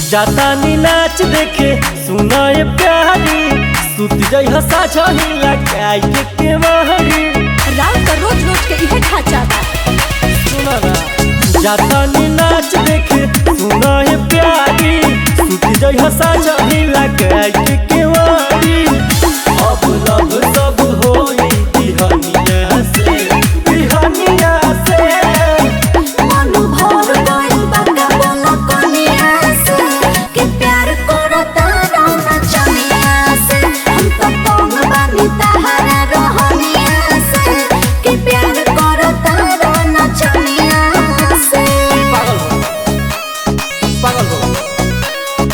जाता नी नाच देखे सुनाए प्यारी सुत जई हसा छही लगाई के के महरी राव का रोज रोज के इहे ढांचा बा सुना ना जाता नी नाच देखे सुनाए प्यारी सुत जई हसा छही लगाई के के महरी अब लब सब होई बिहनिया से बिहनिया से मन भर गइल बा का बोला कनिया से कि प्यार करता रहना चनिया से हम तो कम बानी तहारा रहनिया से कि प्यार करता रहना चनिया से पागल हो पागल हो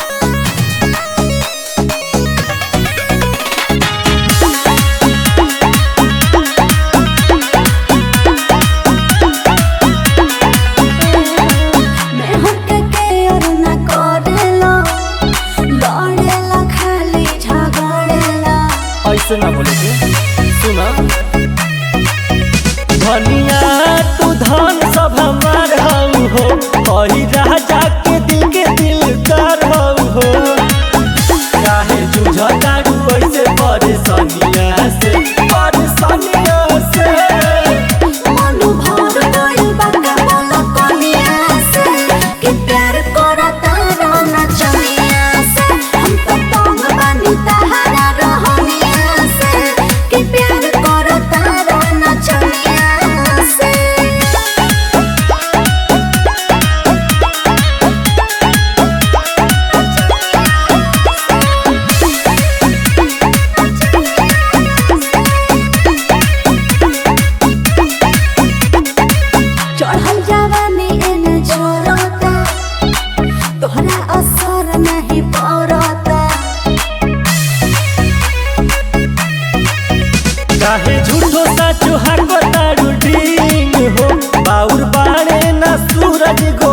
मैं हमके के और ना करेला लड़ेला खाली झगड़ेला ऐसे ना बोले के सुना धनिया तू धन सब हमार हऊ हो कही राजा के दिल के दिल कर हऊ हो काहे जुझता तू ऐसे परेशानिया से परेशानिया से मन भर गइल बा का बोला कनिया से कि प्यार करता रहना चनिया से हम तो तंग बानी तहारा रहनिया से कि प्यार करता रहना चनिया से चढ़ल जवानी एने जोरता तोहरा असर नहीं पड़ता काहे झूठो साचो हाको तारू ढींग हो बाउर बाणे ना सूरज गो